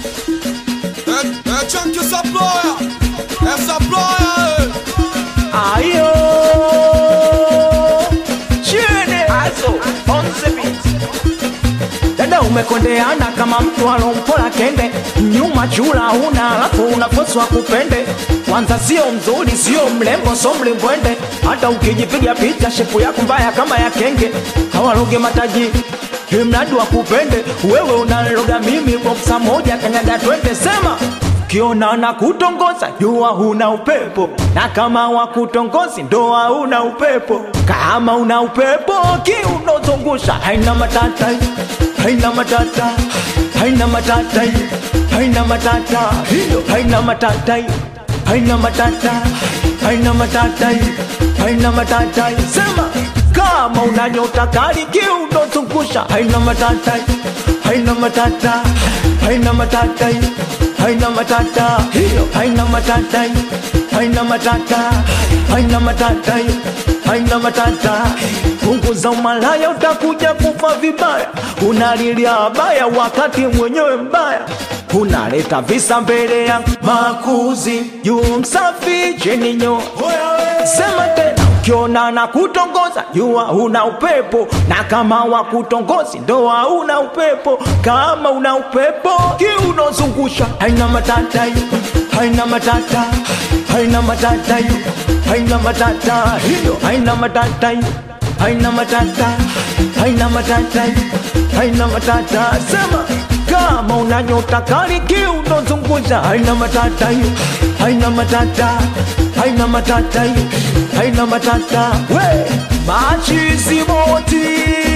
É, é Chunk essa ploia, essa ploia, Ayo Chene Azo on the beat Dada umekondeana kama mtu alompola kende Nyuma chula huna alafu unafoswa kupende Kwanza sio mzuri sio mlembo so mlimbwende Hata ukijipiga picha shepu yako mbaya kama ya kenge Hawaloge mataji mradi wa kupende wewe unaloga mimi boksa moja kanyaga twende sema kiona na kutongoza jua huna upepo na kama wakutongozi ndoa una upepo kama una upepo kiunozungusha haina matata haina matata haina matata haina matata hiyo haina matata haina matata haina matata haina matata sema kama una nyota kali kiunozungusha haina matata haina matata haina matata haina matata hiyo haina matata haina matata haina matata haina matata punguza umalaya utakuja kufa vibaya unalilia baya wakati mwenyewe mbaya unaleta visa mbele ya makuzi juu msafi chini nyoa sema tena ukiona na kutongoza jua una upepo na kama wa kutongozi ndoa una upepo kama una upepo kiunozungusha haina matata haina matata haina matata haina matata hiyo haina matata haina matata haina matata haina matata sema kama una nyota kali kiunozungusha haina matata haina matata haina matata haina matata we machizi moti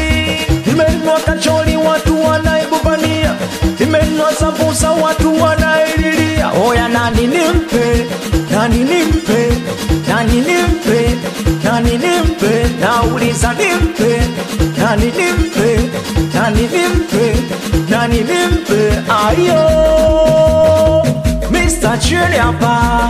imenua kacholi watu wanaibubania imenua sambusa watu wanaililia oya nani nimpe nani nimpe nani nimpe nani nimpe nauliza nimpe nani nimpe nani nimpe nani nimpe ayo Mr. Chili hapa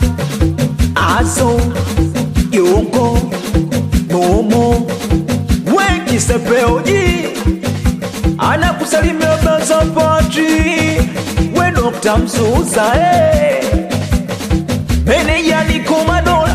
Azo Yongo Momo Wengi sepeoji Anakusalimia Baza Pati We Dr. Mzuza eh. Meneja ni komando